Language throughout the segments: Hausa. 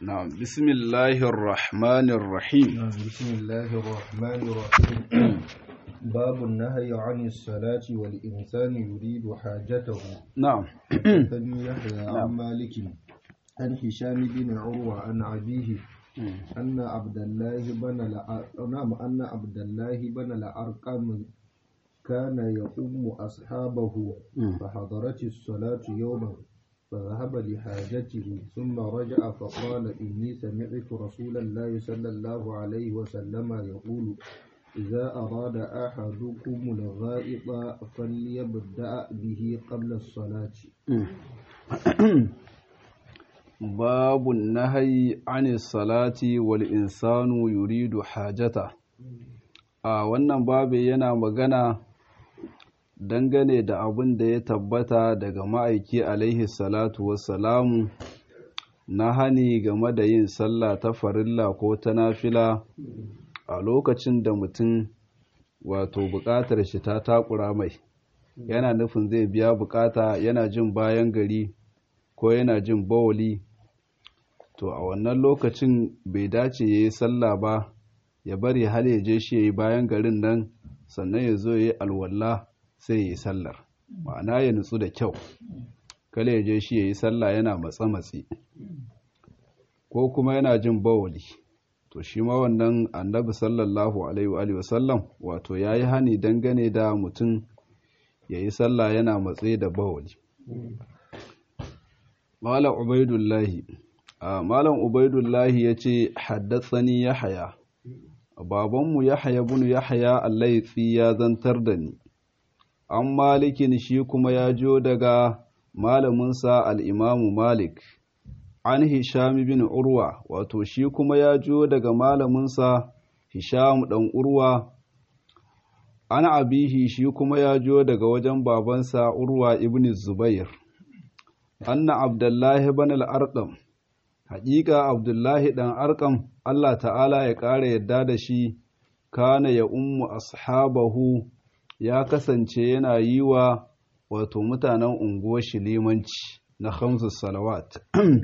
نعم بسم الله الرحمن الرحيم بسم الله الرحمن الرحيم باب النهي عن الصلاة والإنسان يريد حاجته نعم حدثني يحيى عن مالك عن هشام بن عروة عن أبيه أن عبد الله بن الع- نعم أن عبد الله بن الأرقم كان يؤم أصحابه فحضرت الصلاة يوما فذهب لحاجته ثم رجع فقال إني سمعت رسول الله صلى الله عليه وسلم يقول إذا أراد أحدكم الغائط فليبدأ به قبل الصلاة باب النهي عن الصلاة والإنسان يريد حاجته a wannan babu yana magana dangane da abin da ya tabbata daga ma'aiki alaihi salatu wassalamu na hani game da yin sallah ta farilla ko ta nafila a lokacin da mutum wato buƙatar shi ta takura mai yana nufin zai biya buƙata yana jin bayan gari ko yana jin bawali to a wannan lokacin bai dace ya yi sallah ba ya bari har ya je shi ya yi bayan garin nan sannan ya zo ya yi alwala sai ya yi sallar ma'ana ya nutsu da kyau kala ya je shi ya yi sallah yana matsa-matsi ko kuma yana jin bawali to shi ma wannan annabi sallallahu alaihi wa sallam wato ya yi hani dangane da mutum ya yi sallah yana matse da bawali Malam Ubaidullahi Malam Ubaidullahi ya ce haddatsani Yahaya babanmu Yahaya bin Yahaya Allaitsi ya zantar da ni an malikin shi kuma ya jo daga malaminsa al'imamu Malik an Hisham bin Urwa wato shi kuma ya jo daga malaminsa Hisham ɗan Urwa an abihi shi kuma ya jo daga wajen babansa Urwa ibn Zubair anna Abdullahi bin al-Arqam haƙiƙa Abdullahi ɗan Arqam Allah ta'ala ya ƙara yadda da shi kana ya ummu ashabahu ya kasance yana yi wa wato mutanen unguwar shi limanci na khamsu salawat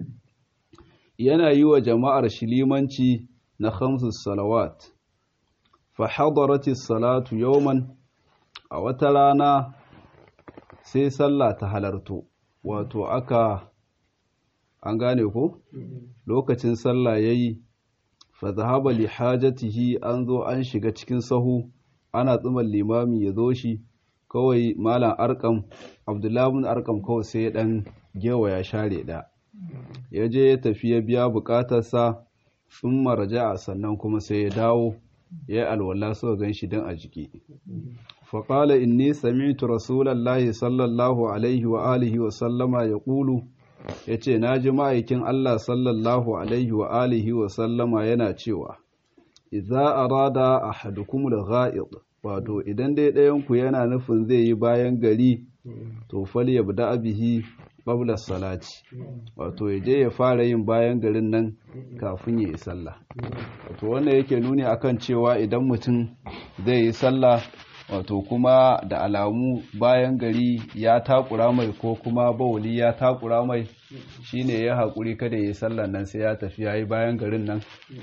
yana yi wa jama'ar shi limanci na khamsu salawat fa hadarati salatu yawman a wata rana sai sallah ta halarto wato aka an gane ko lokacin sallah yayi fa zahaba li hajatihi an zo an shiga cikin sahu ana tsuman limami ya zo shi kawai malam arkam abdullahi bin arkam kawai sai ya dan gewa ya share da ya je ya tafi ya biya bukatarsa sun maraja sannan kuma sai ya dawo ya alwala suka gan shi don a jiki faƙala inni sami'tu rasulallahi sallallahu alaihi wa alihi wa sallama ya ƙulu ya ce na ji ma'aikin Allah sallallahu alaihi wa alihi wa sallama yana cewa idza arada ahadukumul gha'id wato idan dai ɗayanku yana nufin zai yi bayan gari to fal yabda bihi qabla salati wato ya je ya fara yin bayan garin nan kafin ya yi sallah wato wannan yake nuni akan cewa idan mutum zai yi sallah wato kuma da alamu bayan gari ya takura mai ko kuma bawuli ya takura mai shine ya haƙuri kada ya yi sallah nan sai ya tafi ya yi bayan garin nan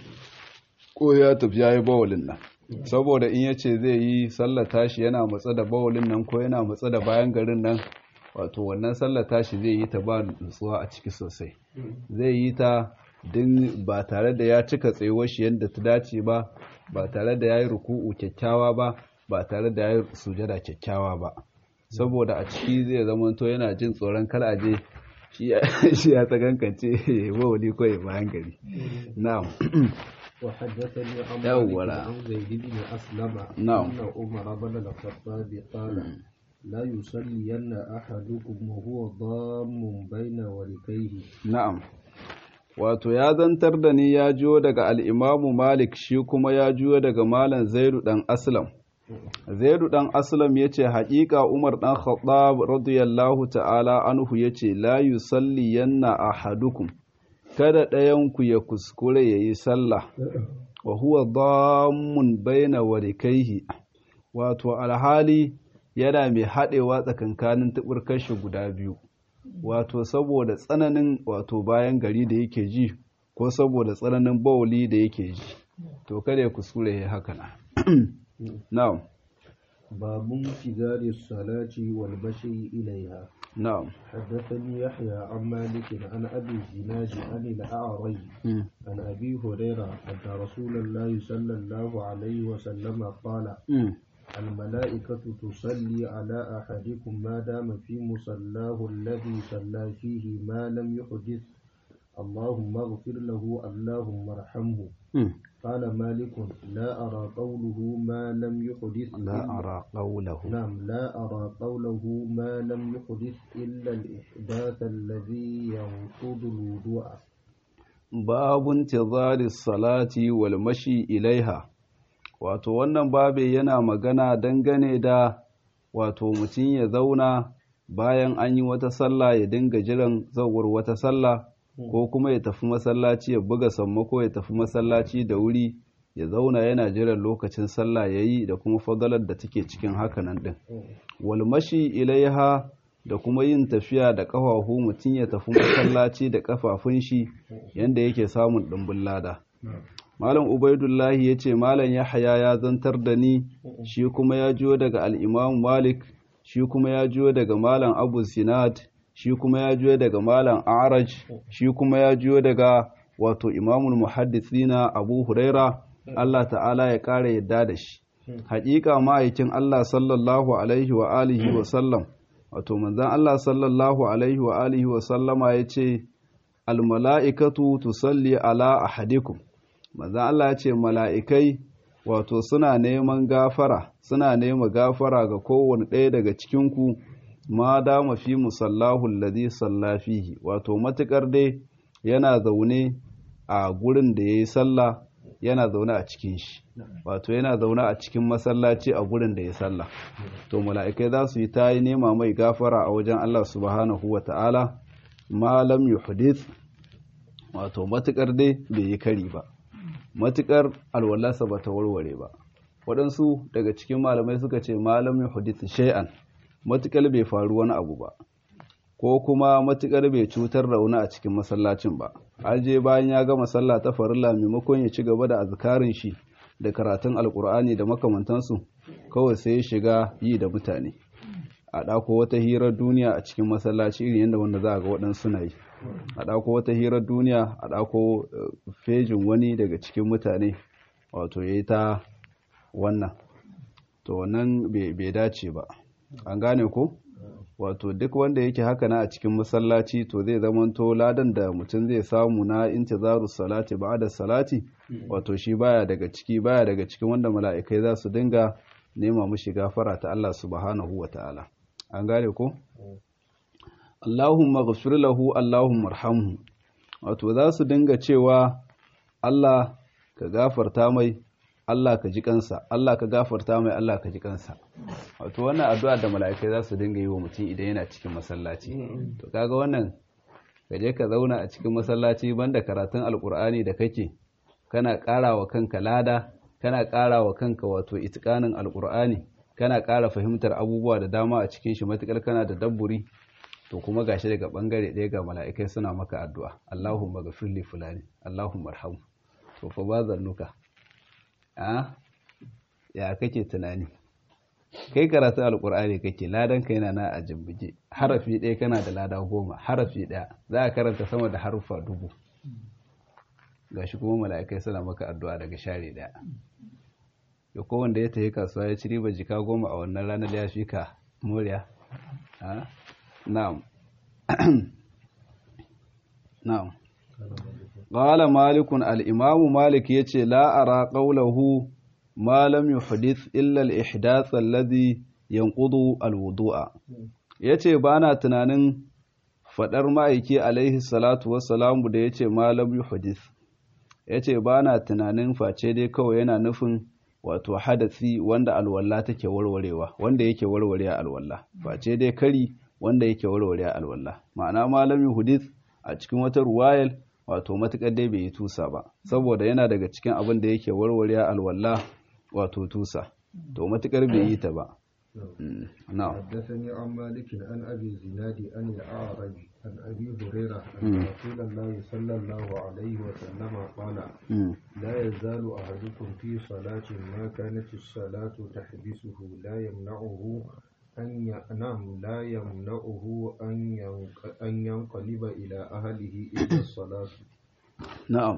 ko ya tafi ya yi bawulin nan saboda in ya ce zai yi sallah tashi yana matsa da bawulin nan ko yana matsa da bayan garin nan wato wannan sallah tashi zai yi ta ba nutsuwa a ciki sosai zai yi ta din ba tare da ya cika tsayuwar shi yadda ta dace ba ba tare da ya yi ruku'u kyakkyawa ba ba tare da ya yi sujada kyakkyawa ba saboda a ciki zai zamanto yana jin tsoron kar aje shi ya tsagankance ba wani kawai bayan gari na'am وحدثني عن يولا. مالك عن زيد بن أسلم نعم. أن عمر بن الخطاب قال لا يصلين أحدكم وهو ضام بين وركيه na'am wato ya zantar da ni ya jiyo daga al'imamu malik shi kuma ya jiyo daga malam zaidu ɗan aslam zaidu ɗan aslam ya ce haƙiƙa umar ɗan khattab radiyallahu ta'ala anhu ya ce la yusalli yanna ahadukum kada ɗayanku ya kuskure ya yi sallah wa huwa dammun baina warikaihi wato alhali yana mai haɗewa tsakankanin tuɓurkar shi guda biyu wato saboda tsananin wato bayan gari da yake ji ko saboda tsananin bawuli da yake ji to kada ya kuskure ya haka na na'am باب انتظار الصلاة والمشي إليها na'am حدثني يحيى عن مالك عن أبي الزناد عن الأعرج عن أبي هريرة أن رسول الله صلى الله عليه وسلم قال الملائكة تصلي على أحدكم ما دام في مصلاه الذي صلى فيه ما لم يحدث اللهم اغفر له اللهم ارحمه قال مالك لا أرى قوله ما لم يحدث لا إلا- أرى قوله نعم لا أرى قوله ما لم يحدث إلا الإحداث الذي ينقض الوضوء babu intizari salati wal mashi ilaiha wato wannan babe yana magana dangane da wato mutum ya zauna bayan an yi wata sallah ya dinga jiran zawar wata sallah ko kuma ya tafi masallaci ya buga sammako ya tafi masallaci da wuri ya zauna yana jiran lokacin sallah yayi da kuma fadalar da take cikin hakanan din wal mashi ilaiha da kuma yin tafiya da ƙafafu mutum ya tafi masallaci da ƙafafun shi yanda yake samun ɗumbin lada malam ubaidullahi ya ce malam yahaya ya zantar da ni shi kuma ya jiyo daga al'imamu malik shi kuma ya jiyo daga malam abu sinad shi kuma ya jiyo daga malam araj shi kuma ya jiyo daga wato imamul muhaddisina abu huraira allah ta'ala ya ƙara yadda da shi haƙiƙa ma'aikin allah sallallahu alaihi wa alihi wa sallam wato manzan Allah sallallahu alaihi wa alihi wa sallama ya ce almala'ikatu tusalli ala ahadikum manzan Allah ya ce mala'ikai wato suna neman gafara suna nema gafara ga kowane ɗaya daga cikinku ma dama fi musallahu alladhi salla fihi wato matukar dai yana zaune a gurin da yayi sallah yana zaune a cikin shi wato yana zaune a cikin masallaci a gurin da ya sallah to mala'ikai za su yi ta yi nema mai gafara a wajen Allah subhanahu wa ta'ala malam yuhdith wato matukar dai bai yi kari ba matukar alwalarsa ba ta warware ba waɗansu daga cikin malamai suka ce malam yuhdith shay'an matukar bai faru wani abu ba ko kuma matukar bai cutar da wani a cikin masallacin ba har je bayan ya gama sallah ta farilla maimakon ya ci gaba da azkarin shi da karatun alkur'ani da makamantansu kawai sai ya shiga yi da mutane a ɗako wata hirar duniya a cikin masallaci irin yadda wanda za a ga waɗansu na yi a ɗako wata hirar duniya a ɗako fejin wani daga cikin mutane wato ya yi ta wannan to wannan bai dace ba an gane ko wato duk wanda yake haka na a cikin masallaci to zai zamanto ladan da mutum zai samu na intizaru salati ba'da salati wato shi baya daga ciki baya daga cikin wanda mala'ikai za su dinga nema mushi gafara ta Allah subhanahu wa ta'ala an gane ko Allahumma ghfir lahu Allahumma arhamhu wato za su dinga cewa Allah ka gafarta mai Allah ka ji kansa Allah ka gafarta mai Allah ka ji kansa wato wannan addu'a da mala'ikai za su dinga yi wa mutum idan yana cikin masallaci to kaga wannan ka je ka zauna a cikin masallaci banda karatun alkur'ani da kake kana ƙara wa kanka lada kana ƙara wa kanka wato itikanin alkur'ani kana ƙara fahimtar abubuwa da dama a cikin shi matukar kana da dabburi to kuma gashi daga bangare ɗaya ga mala'ikai suna maka addu'a Allahumma ghafir li fulani Allahumma arhamhu to fa ba zannuka a ya kake tunani kai karatu alkur'ani kake ladan ka yana na a jimbige harafi ɗaya kana da lada goma harafi ɗaya za a karanta sama da haruffa dubu gashi kuma mala'ikai suna maka addu'a daga share ɗaya ya kowanda ya tafi kasuwa ya ci riba jika goma a wannan ranar ya fi ka moriya na'am na'am قال مالك الإمام مالك يتي لا أرى قوله ما لم يحدث إلا الإحداث الذي ينقض الوضوء yace bana tunanin fadar ma'aiki alaihi salatu wassalamu da yace ma lam yuhdith yace bana tunanin face dai kawai yana nufin wato hadasi wanda alwala take warwarewa wanda yake warware alwala face dai kari wanda yake warware alwala ma'ana ma lam yuhdith a cikin wata ruwayal wato matuƙar dai bai yi tusa ba saboda yana daga cikin abin da yake warware alwala wato tusa to matuƙar bai yi ta ba حدثني عن مالك عن ابي الزناد عن الاعرج عن أبي هريرة أن رسول الله صلى الله عليه وسلم قال لا يزال أحدكم في صلاة ما كانت الصلاة تحبسه لا يمنعه أن ينام لا يمنعه أن أن ينقلب إلى أهله إلا الصلاة نعم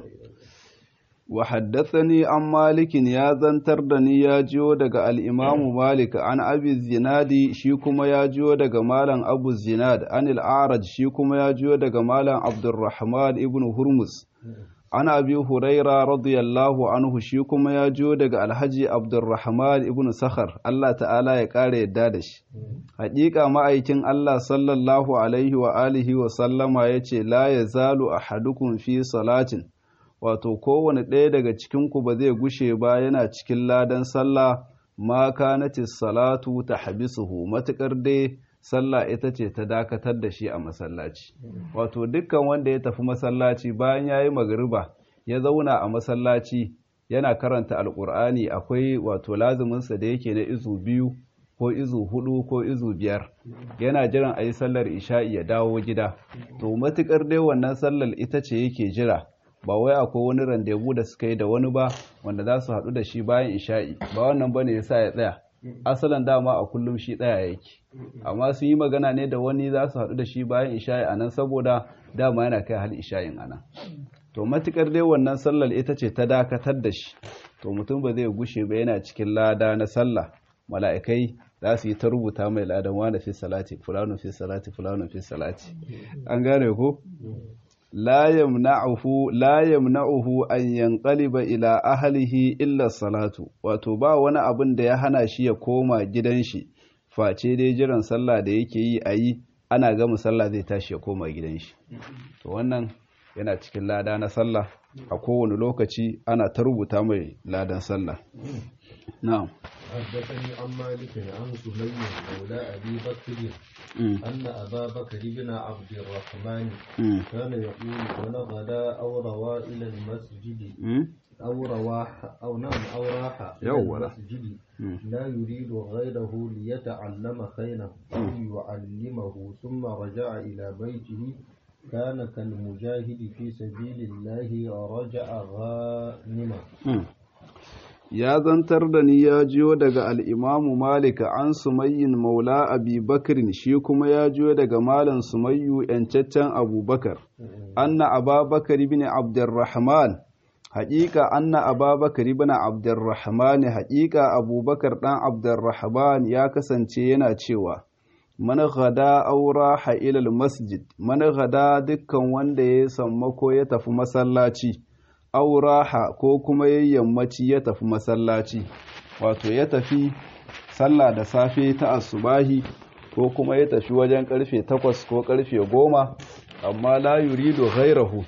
وحدثني عن مالك يا زنتر دني يا جيو دغ الامام مالك عن ابي الزناد شي كما يا جيو دغ مالن ابو الزناد عن الاعرج شي كما يا جيو دغ مالن عبد الرحمن ابن هرمز عن ابي هريره رضي الله عنه شي كما يا جيو دغ الحجي عبد الرحمن ابن سخر الله تعالى ya kare yadda da shi haƙiƙa ma'aikin Allah sallallahu alaihi wa alihi wa sallama yace la yazalu ahadukum fi salatin wato kowane ɗaya daga cikinku ba zai gushe ba yana cikin ladan sallah ma kanatis salatu ta habisuhu matuƙar dai sallah ita ce ta dakatar da shi a masallaci wato dukkan wanda ya tafi masallaci bayan ya yi magariba ya zauna a masallaci yana karanta alƙur'ani akwai wato lazuminsa da yake na izu biyu ko izu hudu ko izu biyar yana jiran a yi sallar isha'i ya dawo gida to matuƙar dai wannan sallar ita ce yake jira ba wai akwai wani randebu da suka yi da wani ba wanda za su haɗu da shi bayan isha'i ba wannan bane ya sa ya tsaya asalin dama a kullum shi tsaya yake amma sun yi magana ne da wani za su haɗu da shi bayan isha'i a nan saboda dama yana kai hal isha'in a nan to matukar dai wannan sallar ita ce ta dakatar da shi to mutum ba zai gushe ba yana cikin lada na sallah mala'ikai za su yi ta rubuta mai ladan wani fi salati fulano fi salati fulano fi salati an gane ko la yamna'uhu la yamna'uhu an yanqaliba ila ahlihi illa salatu wato ba wani abin da ya hana shi ya koma gidan shi face dai jiran sallah da yake yi a yi ana gama sallah zai tashi ya koma gidan shi to wannan yana cikin lada na sallah a kowane lokaci ana ta rubuta mai ladan sallah na'am حدثني عن مالك عن سهيل مولى أبي بكر أن أبا بكر بن عبد الرحمن كان يقول وأنا غدا أو روى إلى المسجد أو رواح أو نعم أو راح إلى المسجد لا يريد غيره ليتعلم خيرا أو يعلمه ثم رجع إلى بيته كان كالمجاهد في سبيل الله رجع غانما ya zantar da ni ya jiyo daga al'imamu Malika an sumayyin maula abi bakirin shi kuma ya jiyo daga malan sumayyu ‘yancaccen abubakar, anna ababakar bin abdurrahman haƙiƙa anna ababakar bin abdurrahman haƙiƙa abubakar ɗan abdurrahman ya kasance yana cewa man gada aura ilal masjid man gada dukkan wanda ya sammako ya tafi masallaci auraha ko kuma ya yammaci ya tafi masallaci wato ya tafi sallah da safe ta asubahi ko kuma ya tafi wajen karfe takwas ko karfe goma amma la yuridu ghairahu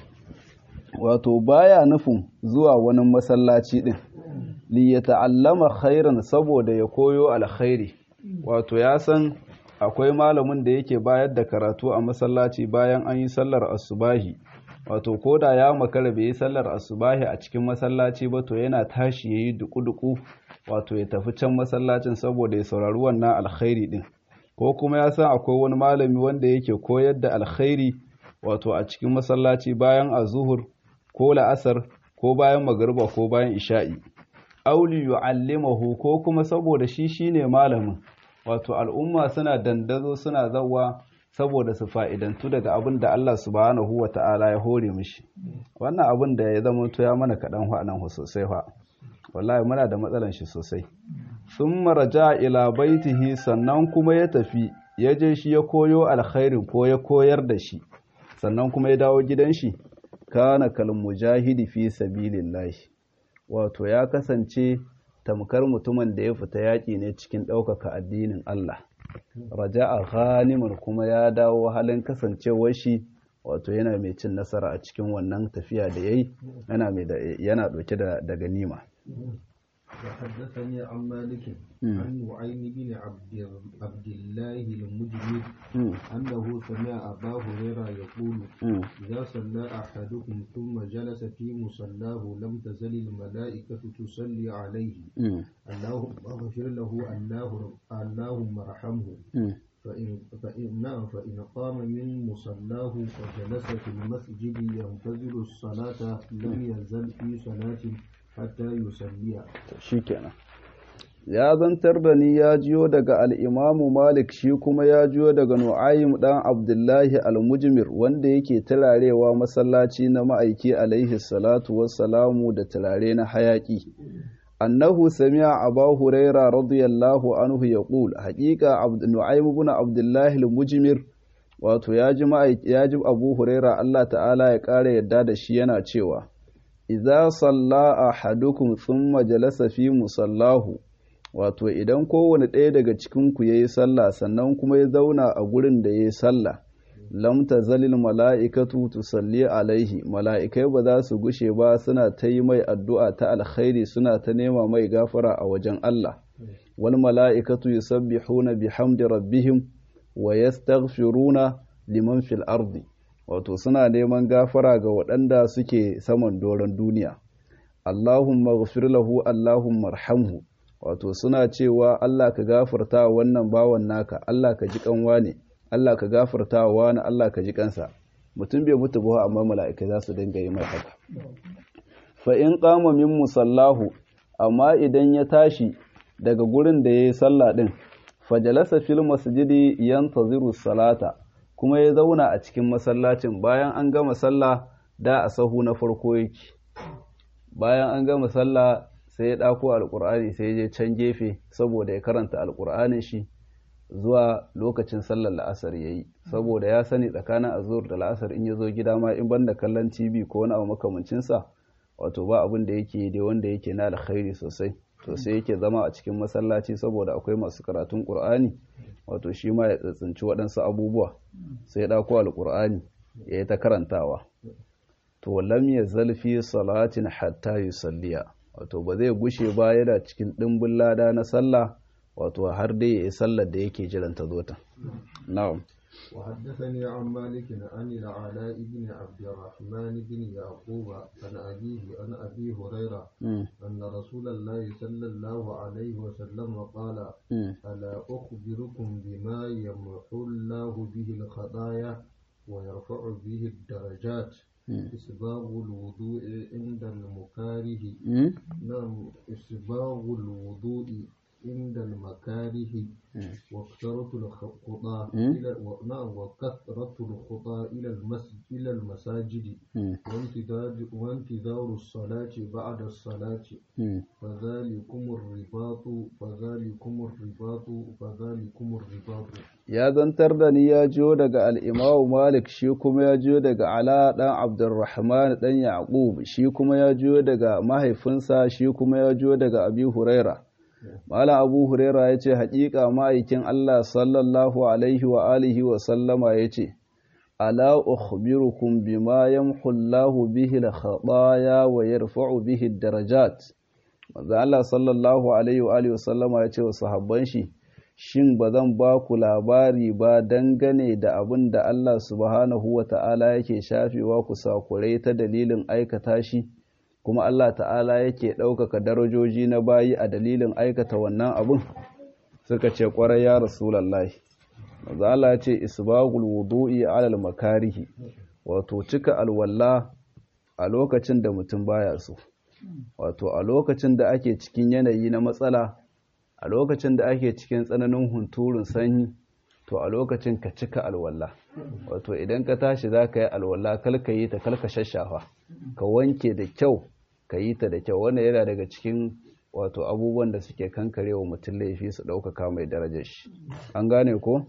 wato baya nufin zuwa wani masallaci din li ya ta'allama khairan saboda ya koyo alkhairi wato ya san akwai malamin da yake bayar da karatu a masallaci bayan an yi sallar asubahi wato ko da ya makara bai yi sallar asubahi a cikin masallaci ba to yana tashi ya yi duku-duku wato ya tafi can masallacin saboda ya saurari wannan alkhairi din ko kuma ya san akwai wani malami wanda yake koyar da alkhairi wato a cikin masallaci bayan azuhur ko la'asar ko bayan magariba ko bayan isha'i auli yu'allimahu ko kuma saboda shi shine malamin wato al'umma suna dandazo suna zawa saboda su fa'idantu daga abin da Allah subhanahu wa ta'ala ya hore mishi wannan abin da ya zama to ya mana kaɗan nan sosai fa wallahi muna da matsalan shi sosai sun maraja ila baitihi sannan kuma ya tafi ya je shi ya koyo alkhairin ko ya koyar da shi sannan kuma ya dawo gidan shi kana kal mujahidi fi sabilillahi wato ya kasance tamkar mutumin da ya fita yaƙi ne cikin ɗaukaka addinin Allah raja'a ghaniman kuma ya dawo halin kasancewar shi wato yana mai cin nasara a cikin wannan tafiya da yayi yana mai yana dauke da da ganima وحدثني عن مالك عن نعيم بن عبد عبد الله المجمد أنه سمع أبا هريرة يقول إذا صلى أحدكم ثم جلس في مصلاه لم تزل الملائكة تصلي عليه اللهم اغفر له اللهم ارحمه فإن فإن نعم فإن قام من مصلاه وجلس في المسجد ينتظر الصلاة لم يزل في صلاة حتى يصلي shikenan ya zantar da ni ya jiyo daga al'imamu malik shi kuma ya jiyo daga nu'ayim ɗan abdullahi al-mujmir wanda yake turarewa masallaci na ma'aiki alaihi salatu wassalamu da turare na hayaƙi annahu sami'a aba huraira radiyallahu anhu ya ƙul haƙiƙa nu'ayim ibn abdullahi al-mujmir wato ya ji ya ji abu huraira allah ta'ala ya ƙara yadda da shi yana cewa idza salla ahadukum thumma jalasa fi musallahu wato idan kowane ɗaya daga cikinku ya yi sallah sannan kuma ya zauna a gurin da ya yi sallah lam tazalil mala'ikatu tusalli alaihi mala'ikai ba za su gushe ba suna ta yi mai addu'a ta alkhairi suna ta nema mai gafara a wajen Allah wal mala'ikatu yusabbihuna bihamdi rabbihim wa yastaghfiruna liman fil ardi wato suna neman gafara ga waɗanda suke saman doron duniya Allahumma ghfir lahu Allahumma arhamhu wato suna cewa Allah ka gafarta wa wannan bawan naka Allah ka ji kanwa ne Allah ka gafarta wa wani Allah ka ji kansa mutum bai mutu ba amma mala'ikai za su dinga yi mai haka fa in qama min musallahu amma idan ya tashi daga gurin da yayi sallah din fajalasa fil masjidi yantaziru salata kuma ya zauna a cikin masallacin bayan an gama sallah da a sahu na farko yake bayan an gama sallah sai ya ɗako alƙur'ani sai ya je can gefe saboda ya karanta alƙur'anin shi zuwa lokacin sallar la'asar ya yi saboda ya sani tsakanin azur da la'asar in ya zo gida ma in banda kallon tv ko wani abu makamancinsa wato ba abin da yake dai wanda yake na alkhairi sosai to sai yake zama a cikin masallaci saboda akwai masu karatun ƙur'ani wato shi ma ya tsitsinci waɗansu abubuwa sai ya ɗako alƙur'ani ya yi ta karantawa to lam ya zalfi salatin hatta yusalliya wato ba zai gushe ba yana cikin ɗimbin lada na sallah wato har dai ya yi sallar da yake jiran ta zo ta na'am وحدثني عن مالك عن العلاء بن عبد الرحمن بن يعقوب عن أبيه عن أبي هريرة أن رسول الله صلى الله عليه وسلم قال ألا أخبركم بما يمحو الله به الخطايا ويرفع به الدرجات إسباغ الوضوء عند المكاره نعم إسباغ الوضوء عند المكاره وكثرة الخطى إلى نعم وكثرة الخطى إلى المسجد إلى المساجد وانتظار وانتظار الصلاة بعد الصلاة فذلكم الرباط فذلكم الرباط فذلكم الرباط ya zantar da ni ya jiyo daga al'imamu malik shi kuma ya jiyo daga ala ɗan abdurrahman ɗan yaƙub shi kuma ya jiyo daga mahaifinsa shi kuma ya jiyo daga abi huraira Malam Abu Huraira ya ce, Haƙiƙa ma'aikin Allah sallallahu Alaihi wa alihi wa sallama ya ce, Ala ukhbirukum bima yamhullahu bihi al-khataya wa yarfa'u bihi darajat. Maza Allah sallallahu Alaihi wa alihi wa sallama ya ce wa sahabban shi, Shin ba zan ba ku labari ba dangane da abin da Allah subhanahu wa ta'ala yake shafewa ku sakurai ta dalilin aikata shi? kuma Allah ta'ala yake ɗaukaka darajoji na bayi a dalilin aikata wannan abin suka ce ƙwarai ya rasulallahi maza Allah ce isbagul wudu'i alal makarihi wato cika alwalla a lokacin da mutum baya so wato a lokacin da ake cikin yanayi na matsala a lokacin da ake cikin tsananin hunturun sanyi to a lokacin ka cika alwalla wato idan ka tashi za ka yi alwalla kalka yi ta kalka shashafa ka wanke da kyau ka yi ta da kyau wannan yana daga cikin wato abubuwan da suke kankare wa mutum laifi su ɗaukaka mai darajar shi an gane ko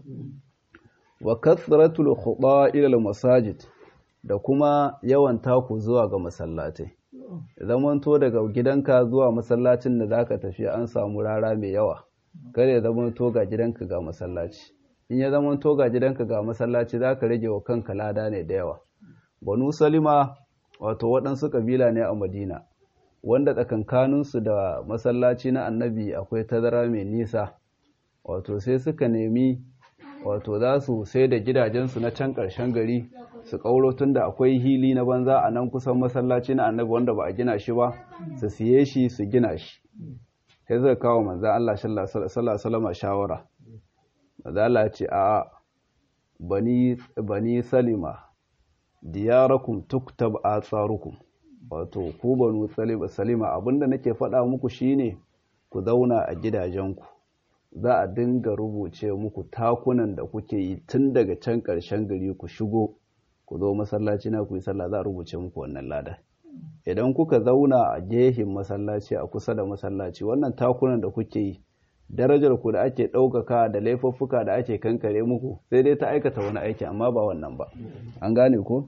wa kasratul khuda ila masajid da kuma yawan taku zuwa ga masallatai zamanto daga gidanka zuwa masallacin da zaka tafi an samu rara mai yawa kada ya zamanto ga gidanka ga masallaci in ya zamanto ga gidanka ga masallaci zaka rage wa kanka lada ne da yawa banu salima wato waɗansu ƙabila ne a madina wanda tsakankaninsu da masallaci na annabi akwai tazara mai nisa wato sai suka nemi wato za su sai da gidajensu na can ƙarshen gari su ƙauro tun da akwai hili na banza a nan kusan masallaci na annabi wanda ba a gina shi ba su siye shi su gina shi sai zai kawo manzan Allah sallallahu shawara mazala ce a bani bani salima diyarakum tuktab atsarukum wato ku banu salima abinda nake faɗa muku shine ku zauna a gidajenku za a dinga rubuce muku takunan da kuke yi tun daga can ƙarshen gari ku shigo ku zo masallaci na ku yi sallah za a rubuce muku wannan lada idan kuka zauna a gehin masallaci a kusa da masallaci wannan takunan da kuke yi darajar ku da ake ɗaukaka da laifuffuka da ake kankare muku sai dai ta aikata wani aiki amma ba wannan ba an gane ko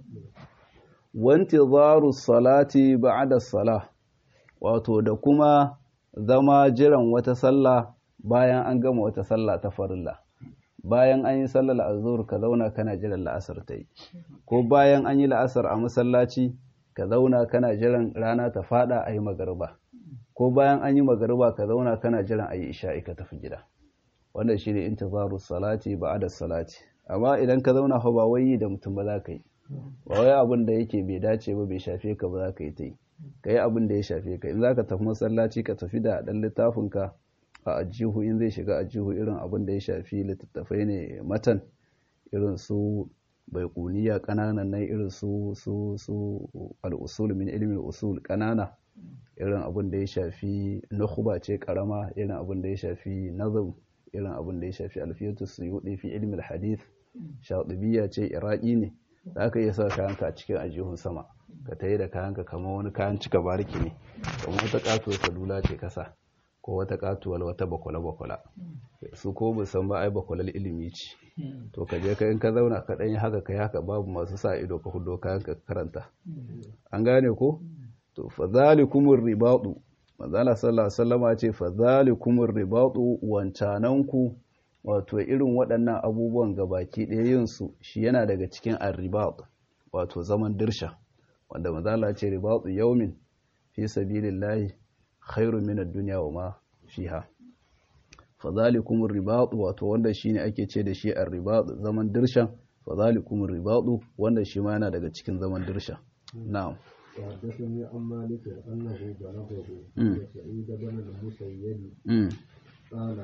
wanti zaru salati ba'da salah wato da kuma zama jiran wata sallah bayan an gama wata sallah ta farilla bayan an yi sallar azhur ka zauna kana jiran la'asar ta yi ko bayan an yi la'asar a masallaci ka zauna kana jiran rana ta fada a yi magariba ko bayan an yi magariba ka zauna kana jiran a yi isha'i ka tafi gida wanda shi ne intizaru salati ba'da salati amma idan ka zauna fa ba wai da mutum ba za ka yi ba wai abin da yake bai dace ba bai shafe ka ba za ka yi ta yi ka yi abin da ya shafe ka in za ka tafi masallaci ka tafi da ɗan littafinka a ajihu in zai shiga ajihu irin abin da ya shafi littattafai ne matan irin su bai kuniya ƙananan nan irin su su su al'usul min ilmin usul ƙanana irin abin da ya shafi nukhba ce karama irin abin da ya shafi nazam irin abin da ya shafi alfiyatu suyudi fi ilmi hadith shatibiya ce iraki ne za ka iya sa kayanka a cikin ajihun sama ka tayi da kayanka kamar wani kayan cika bariki ne kamar wata katuwar salula ce kasa ko wata katuwar wata bakwala-bakwala su ko musan ba ai bakwalar ilimi ce to ka je ka in ka zauna ka ɗanyi haka ka haka babu masu sa ido ka hudo kayanka karanta an gane ko to fa zalikumur ribadu manzala sallallahu alaihi wasallama ce fa zalikumur ribadu wancananku wato irin waɗannan abubuwan gabaki ɗaya yin su shi yana daga cikin arribat wato zaman dirsha wanda manzala ce ribadu yaumin fi sabilillahi khairu min ad-dunya wa ma fiha fa zalikumur ribadu wato wanda shine ake ce da shi arribat zaman dirshan fa zalikumur ribadu wanda shi ma yana daga cikin zaman dirsha na'am وحدثني عن مالك أنه بلغه أن سعيد بن المسيب قال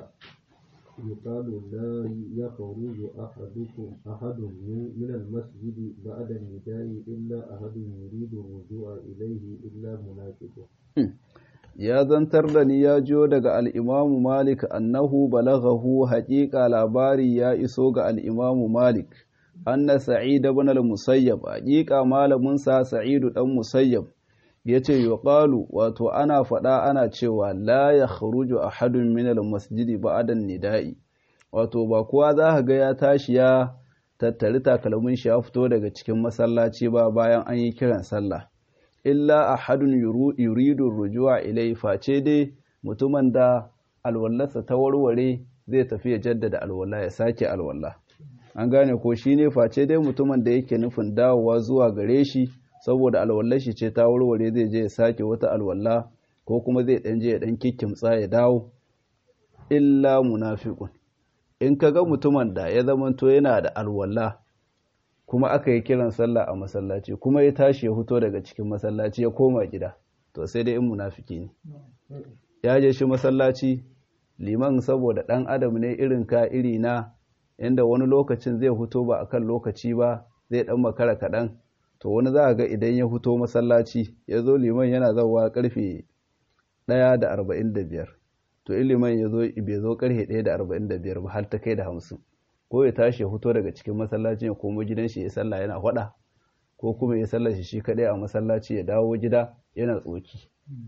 يقال لا يخرج أحدكم أحد من المسجد بعد النداء إلا أحد يريد الرجوع إليه إلا منافق ya zantar da ni ya jiyo daga al'imamu Malik annahu balaghahu haƙiƙa labari ya iso ga al'imamu Malik anna sa'id ibn al-musayyab haqiqa malamin sa sa'id dan musayyab yace yuqalu wato ana fada ana cewa la yakhruju ahadun min al-masjidi ba'da nida'i wato ba kowa za ka ga ya tashi ya tattari takalmin shi ya fito daga cikin masallaci ba bayan an yi kiran sallah illa ahadun yuridu rujua ilai face dai mutumin da alwallarsa ta warware zai tafi ya jaddada alwala ya sake alwala an gane ko shi ne face dai mutumin da yake nufin dawowa zuwa gare shi saboda alwallar shi ce ta warware zai je ya sake wata alwala ko kuma zai dan je ya dan kikkimtsa ya dawo illa munafiqun in ka ga mutumin da ya zamanto yana da alwala kuma aka yi kiran sallah a masallaci kuma ya tashi ya fito daga cikin masallaci ya koma gida to sai dai in munafiki ne ya je shi masallaci liman saboda dan adam ne irin ka iri na inda wani lokacin zai fito ba akan lokaci ba zai dan makara kaɗan to wani za a ga idan ya fito masallaci ya zo liman yana zauwa karfe ɗaya da arba'in da biyar to in liman ya zo bai zo karfe ɗaya da arba'in da biyar ba har ta kai da hamsin ko ya tashi ya fito daga cikin masallaci ya komo gidan shi ya sallah yana faɗa ko kuma ya sallah shi shi kaɗai a masallaci ya dawo gida yana tsoki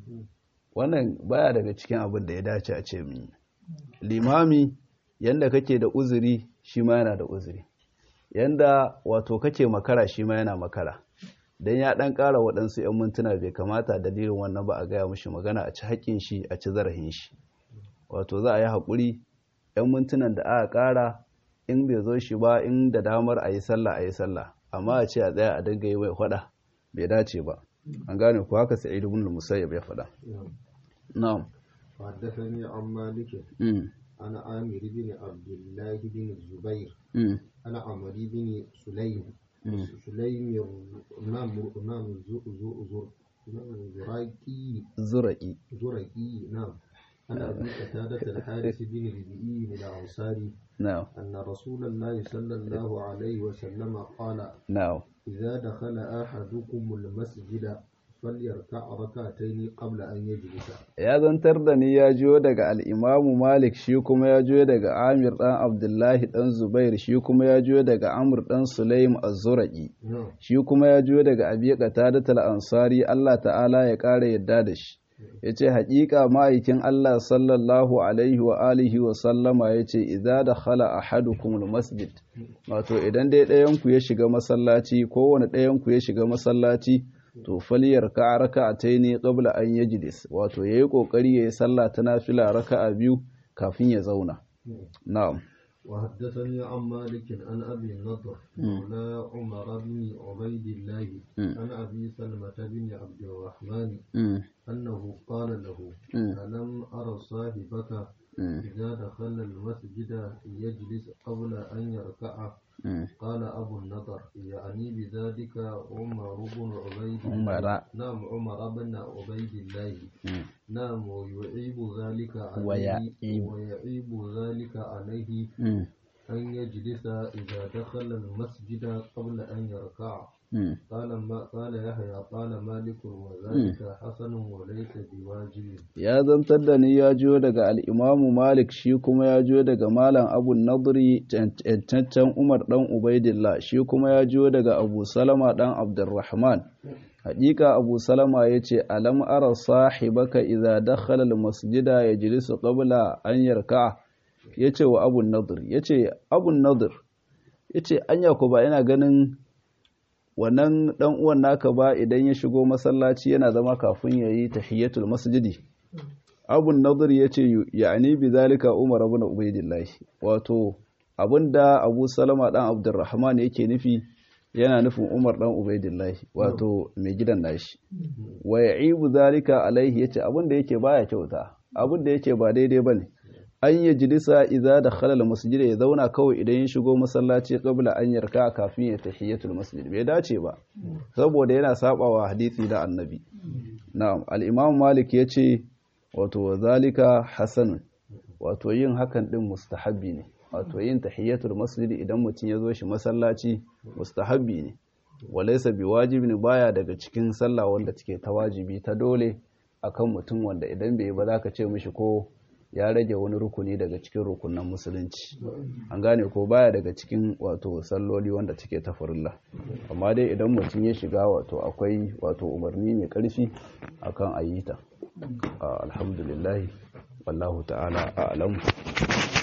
wannan baya daga cikin abin da ya dace a ce min limami yanda kake da uzuri shi ma yana da uzuri yanda wato kake makara shi ma yana makara dan ya dan ƙara waɗansu 'yan mintuna bai kamata dalilin wannan ba a gaya mishi magana a ci haƙƙin shi a ci zarafin shi wato za a yi haƙuri 'yan mintunan da aka ƙara in bai zo shi ba in da damar a yi sallah a yi sallah amma a ce a tsaya a dinga yi mai faɗa bai dace ba an gane ku haka sa'id ibn musayyib ya faɗa na'am حدثني عن مالك عن عامر بن عبد الله بن الزبير عن عمرو بن سليم سليم نعم نعم زرقي zura'i زرقي نعم عن أبي قتادة الحارث بن ربيعي الأنصاري na'am أن رسول الله صلى الله عليه وسلم قال na'am إذا دخل أحدكم المسجد فليركع ركعتين قبل أن يجلس ya zantar da ni ya jiyo daga al'imamu malik shi kuma ya jiyo daga amir ɗan abdullahi ɗan zubair shi kuma ya jiyo daga amur ɗan sulaim az-zuraqi نعم shi kuma ya jiyo daga abi qatadatul ansari Allah ta'ala ya ƙara yadda da shi yace haƙiƙa ma'aikin Allah sallallahu alaihi wa alihi wa sallama yace idza dakhala ahadukum masjid wato idan dai ɗayan ku ya shiga masallaci kowane ɗayan ku ya shiga masallaci to faliyar ka raka'ataini qabla an yajlis wato yayi kokari yayi sallah ta nafila raka'a biyu kafin ya zauna na'am وحدثني عن مالك عن أبي النضر مولى عمر بن عبيد الله عن أبي سلمة بن عبد الرحمن mm, أنه قال له Mm. ألم أرى صاحبك mm, إذا دخل المسجد يجلس قبل أن يركع mm. قال أبو النضر يعني بذلك عمر بن عبيد عمر. نعم عمر بن عبيد الله mm. نعم ويعيب ذلك عليه ويعيب. ويعيب ذلك عليه mm, أن يجلس إذا دخل المسجد قبل أن يركع mm. قال ما قال يحيى قال مالك وذلك حسن وليس بواجب ya zantar da ni ya jiyo daga al'imamu Malik shi kuma ya jiyo daga Malam Abu Nadri cancancan Umar ɗan Ubaidillah shi kuma ya jiyo daga Abu Salama ɗan Abdurrahman. Haƙiƙa Abu Salama ya ce, Alam ara sahibaka idza dakhala masjida ya jilisu qabla an yarka ya ce wa Abu Nadir, ya ce, Abu Nadir, ya ce, Anya ku ba yana ganin wannan ɗan uwan naka ba idan ya shigo masallaci yana zama kafin ya yi tahiyyatul masjidi abun nadir ya ce ya'ani bi zalika umar ibn ubaidillah wato abinda abu salama dan abdurrahman yake nufi yana nufin umar dan ubaidillah wato mai gidan nashi wa ya'ibu zalika alaihi yace abinda yake baya kyauta abinda yake ba daidai bane an yi jilisa idza dakhala al-masjid ya zauna kawai idan ya shigo masallaci qabla an yarka kafin ya tahiyatul masjid bai dace ba saboda yana sabawa hadisi da annabi na'am al-imam malik yace wato zalika hasanun wato yin hakan din mustahabbi ne wato yin tahiyatul masjid idan mutum ya zo shi masallaci mustahabbi ne walaysa biwajibi ne baya daga cikin sallah wanda take ta wajibi ta dole akan mutum wanda idan bai yi ba zaka ce mishi ko ya rage wani rukuni daga cikin rukunan musulunci an gane ko baya daga cikin wato salloli wanda take ta farilla amma dai idan mutum ya shiga wato akwai wato umarni mai karfi akan ayyita alhamdulillah wallahu ta'ala a'lam